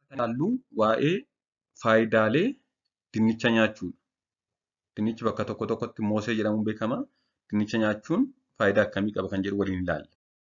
ilaallu waa'ee faayidaalee dinnicha nyaachuudha. Dinnichi bakka tokko tokkotti moosee jedhamuun beekama. Dinnicha nyaachuun faayidaa akkamii qaba kan jedhu waliin ilaalla.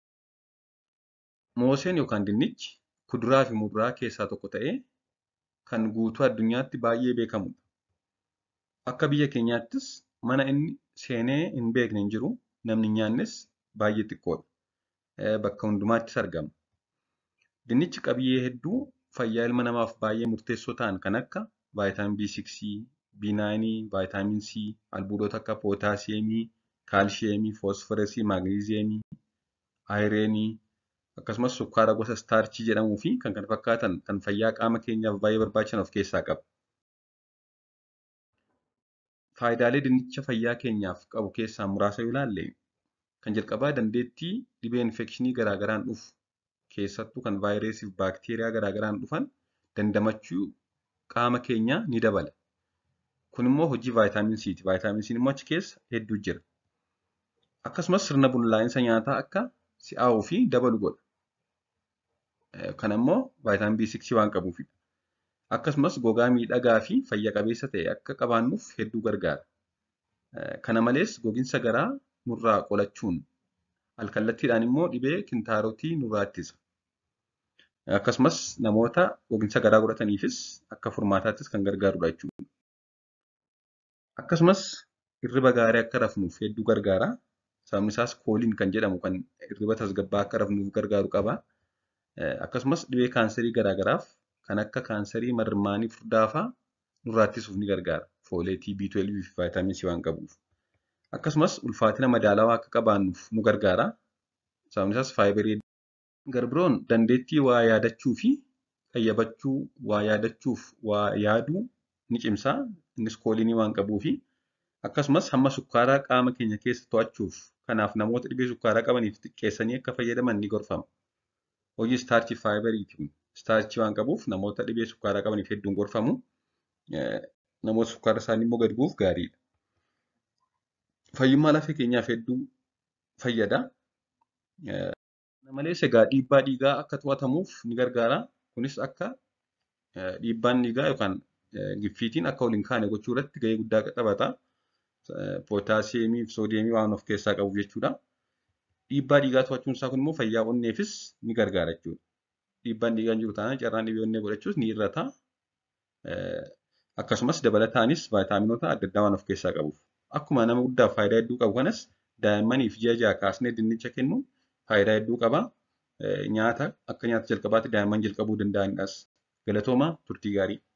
Mooseen yookaan dinnichi kuduraa fi muduraa keessaa tokko ta'ee kan guutuu addunyaatti baay'ee beekamudha. Akka biyya keenyaattis mana inni seenee hin beekne hin jiru. Namni hin nyaannes baay'ee xiqqoodha. Bakka hundumaattis argama. Dinnichi qabiyyee hedduu fayyaa ilma namaaf baay'ee murteessoo ta'an kan akka vaayitaamin B6, B9, vaayitaamin C, albuudota akka pootaasiyeemii, kaalshiyeemii, foosforasii, maagneeziyeemii, ayireenii akkasumas sukkaara gosa istaarchii jedhamuu fi kan kana fakkaatan kan fayyaa qaama keenyaaf baay'ee barbaachisan of keessaa qaba. Faayidaalee dinnicha fayyaa keenyaaf qabu keessaa muraasa yoo ilaalle kan jalqabaa dandeettii dhibee infekshinii garaagaraan dhufu keessattuu kan vaayirasii fi baakteeriyaa garaagaraan dhufan dandamachuu qaama keenyaa ni dabala. Kun immoo hojii vaayitaamin C'ti. Vaayitaamin C'n immoo achi keessa hedduu jira. Akkasumas sirna bullaa'insa nyaataa akka si'aawuu fi dabalu godha. Kana immoo vaayitaamin B6 waan qabuufidha. Akkasumas gogaa miidhagaa fi fayya qabeessa ta'e akka qabaannuuf hedduu gargaara. Kana malees gogiinsa garaa nurraa qolachuun alkallattiidhaan immoo dhibee kintaarotii nurraa ittisa. Akkasumas namoota gogiinsa garaa godhataniifis akka furmaataattis kan gargaarudha jechuudha. Akkasumas hirriba gaarii akka rafnuuf hedduu gargaara. Sababni isaas kooliin kan jedhamu kan hirriba tasgabbaa'aa akka rafnuuf gargaaru qaba. Akkasumas dhibee kaanserii garaagaraaf kan akka kaanserii marmaanii furdaa fa'aa nurraa ittisuuf ni gargaara. Fooleetii, B12 fi vaayitaamin C waan qabuuf. Akkasumas ulfaatina madaalawaa akka qabaannuuf nu gargaara. Sababni isaas faayibarii garbiroon dandeettii waa yaadachuu fi qayyabachuu, waa yaadachuuf waa yaaduu ni cimsa. Innis kooliinii waan qabuufi. Akkasumas hamma sukkaaraa qaama keenya keessa to'achuuf kanaaf namoota dhibee sukkaaraa qabaniif xiqqeessanii akka fayyadaman ni gorfama. Hojii istaarchii faayibariiti kun. Istaarchii waan qabuuf namoota dhibee sukkaaraa qabaniif hedduun gorfamu. Namoota sukkaara isaanii immoo gadi bu'uuf gaariidha. Fayyummaa lafee keenyaaf hedduu fayyada. Kana malees egaa dhiibbaa dhiigaa akka to'atamuuf ni gargaara. Kunis akka dhiibbaan dhiigaa yookaan giffiitiin akka ol hin kaane gochuu irratti gahee guddaa taphata. Pootaasiyeemii fi soodiyeemii waan of keessaa qabuuf jechuudha. Dhiibbaa dhiigaa to'achuun isaa kun immoo fayyaa onneefis ni gargaara jechuudha. Dhiibbaan dhiigaa hin jiru taanaan carraan dhibee onnee godhachuus ni hir'ata. Akkasumas dabalataanis vaayitaaminota adda addaa waan of keessaa qabuuf. Akkuma nama guddaaf faayidaa hedduu qabu kanas daa'immaniif ji'a ja'a kaasnee dinnicha kennuun faayidaa hedduu qaba. Nyaata akka nyaata jalqabaatti daa'imman jalqabuu danda'anidhas. Galatoomaa turtii gaarii.